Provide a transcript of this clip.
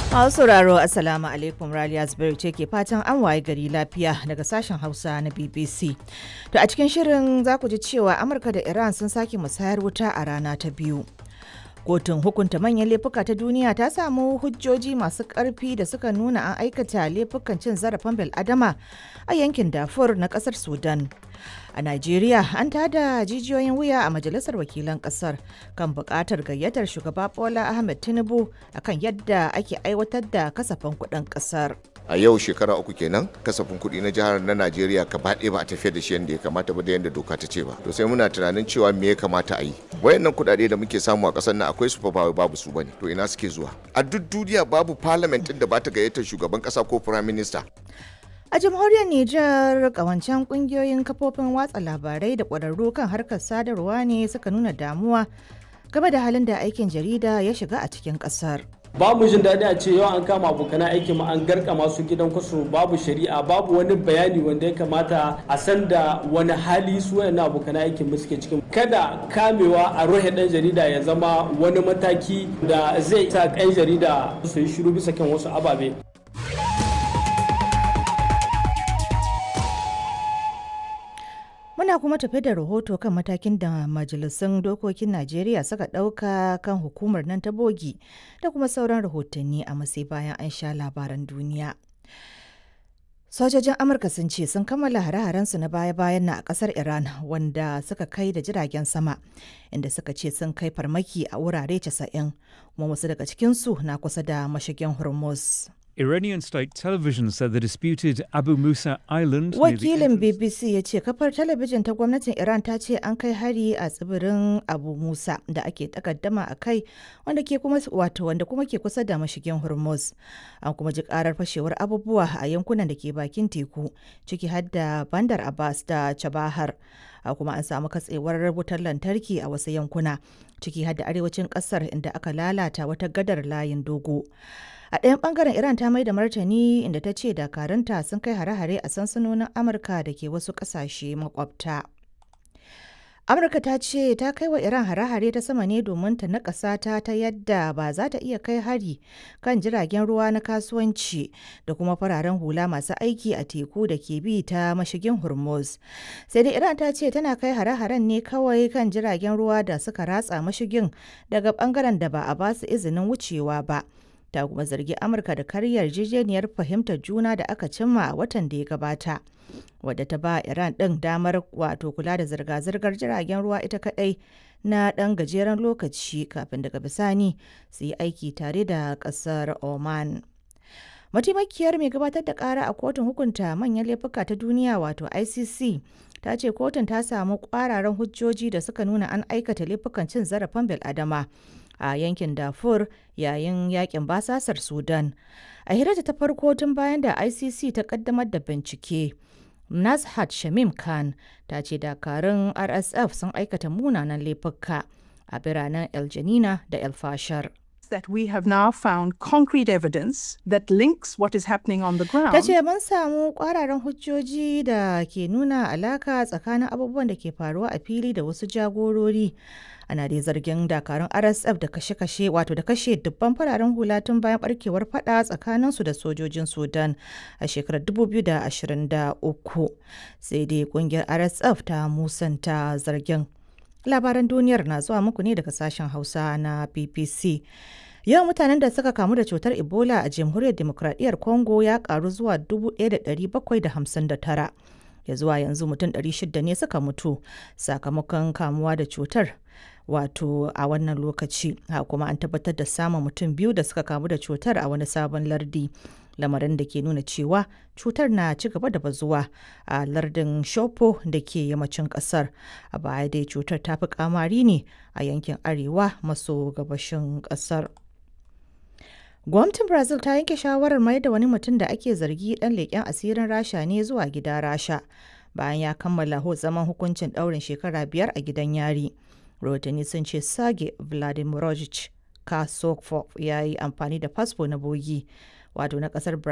Masu sauraro Assalamu alaikum Raliya Zubairu ce ke fatan an waye gari lafiya daga sashen Hausa na BBC. To a cikin shirin za ku ji cewa Amurka da Iran sun sake musayar wuta a rana ta biyu. Kotun hukunta manyan laifuka ta duniya ta samu hujjoji masu ƙarfi da suka nuna an aikata laifukan cin zarafin bil'adama a yankin Darfur na ƙasar Sudan. A Najeriya an tada jijiyoyin wuya a Majalisar Wakilan Ƙasar kan buƙatar gayyatar shugaba Bola Ahmed Tinubu akan yadda ake aiwatar da kasafin kuɗin ƙasar. a yau shekara uku kenan kasafin kuɗi na jihar na najeriya gaba ɗaya ba a tafiyar da shi yadda ya kamata ba da yadda doka ta ce ba to sai muna tunanin cewa me ya kamata a yi wayannan kuɗaɗe da muke samu a ƙasar nan akwai su fa ba babu su bane to ina suke zuwa a duk duniya babu parliament ɗin da ba ta gayyatar shugaban ƙasa ko prime minister A jamhuriyar Nijar kawancen kungiyoyin kafofin watsa labarai da ƙwararru kan harkar sadarwa ne suka nuna damuwa game da halin da aikin jarida ya shiga a cikin ƙasar. babu jin daɗi a ce yau an kama abokanan aiki ma an garka masu gidan kwaso babu shari'a babu wani bayani wanda ya kamata a san da wani hali su wayannan abokanan aikin mu suke cikin kada kamewa a rohe ɗan jarida ya zama wani mataki da zai sa ɗan jarida su yi shiru bisa kan wasu ababe Muna kuma tafi da rahoto kan matakin da majalisun dokokin Najeriya suka ɗauka kan hukumar nan ta bogi da kuma sauran rahotanni a masai bayan an sha labaran duniya. Sojojin Amurka sun ce sun kammala hare-harensu na baya-bayan na a ƙasar Iran wanda suka kai da jiragen sama inda suka ce sun kai farmaki a wurare 90 kuma wasu daga cikinsu na kusa da mashigin Hormuz. Iranian state television said the disputed Abu Musa Island. near the Wakilin entrance- BBC ya ce kafar talabijin ta gwamnatin Iran ta ce an kai hari a tsibirin Abu Musa da ake takaddama a kai wanda ke kuma wato wanda kuma ke kusa da mashigin Hormuz. An kuma ji karar fashewar abubuwa a yankunan da ke bakin teku ciki har da Bandar Abbas da Chabahar. A kuma an samu katsewar wutar lantarki a wasu yankuna ciki har da arewacin kasar inda aka lalata wata gadar layin dogo. A ɗayan ɓangaren Iran ta mai da martani inda ta ce dakarunta sun kai hare-hare a sansanonin Amurka da ke wasu ƙasashe makwabta. Amurka ta ce ta kai wa Iran hare-hare ta sama ne domin ta naƙasa ta ta yadda ba za ta iya kai hari kan jiragen ruwa na kasuwanci da kuma fararen hula masu aiki a teku da ke bi ta mashigin Hormuz. Sai dai Iran ta ce tana kai hare-haren ne kawai kan jiragen ruwa da suka ratsa mashigin daga ɓangaren da ba a ba su izinin wucewa ba. ta kuma zargi amurka da karyar yarjejeniyar fahimtar juna da aka cimma a watan da ya gabata wadda ta ba iran ɗin damar wato kula da zirga-zirgar jiragen ruwa ita kadai na ɗan gajeren lokaci kafin daga bisani su yi aiki tare da ƙasar oman mataimakiyar mai gabatar da ƙara a kotun hukunta manyan laifuka ta duniya wato icc ta ce kotun ta samu ƙwararan hujjoji da suka nuna an aikata laifukan cin zarafin bil'adama a yankin Darfur yayin yakin basasar Sudan. A hirarta ta farko tun bayan da ICC ta kaddamar da bincike. Nazhat Shamim Khan ta ce dakarun RSF sun aikata munanan laifuka a biranen El Janina da El Fashar. that we have now found concrete evidence that links what is happening on the ground Ta ce mun samu kwararan hujjoji da ke nuna alaka tsakanin abubuwan da ke faruwa a fili da wasu jagorori. Ana dai zargin dakarun RSF da kashe-kashe wato da kashe dubban fararen hula tun bayan barkewar fada tsakaninsu da sojojin Sudan a shekarar 2023. Sai dai kungiyar RSF ta musanta zargin. Labaran duniyar na zuwa muku ne daga sashen Hausa na BBC. Yawan mutanen da suka kamu da cutar Ebola a Jamhuriyar Demokradiyyar Congo ya karu zuwa 1,759. Ya zuwa yanzu mutum 600 ne suka mutu sakamakon kamuwa da cutar. Wato a wannan lokaci, ha kuma an tabbatar da samun mutum biyu da suka kamu da cutar a wani sabon lardi. Lamarin da ke nuna cewa cutar na ci gaba da bazuwa a lardin Shopo da ke yammacin kasar. A baya dai cutar ta fi kamari ne a yankin arewa maso gabashin kasar. Gwamnatin Brazil ta yanke shawarar mai da wani mutum da ake zargi dan leƙen asirin Rasha ne zuwa gida Rasha bayan ya kammala zaman hukuncin ɗaurin shekara biyar a gidan yari. Rahotanni sun ce Sage Vladimirovich Kasokov ya yi amfani da fasfo na bogi wato na ƙasar Brazil.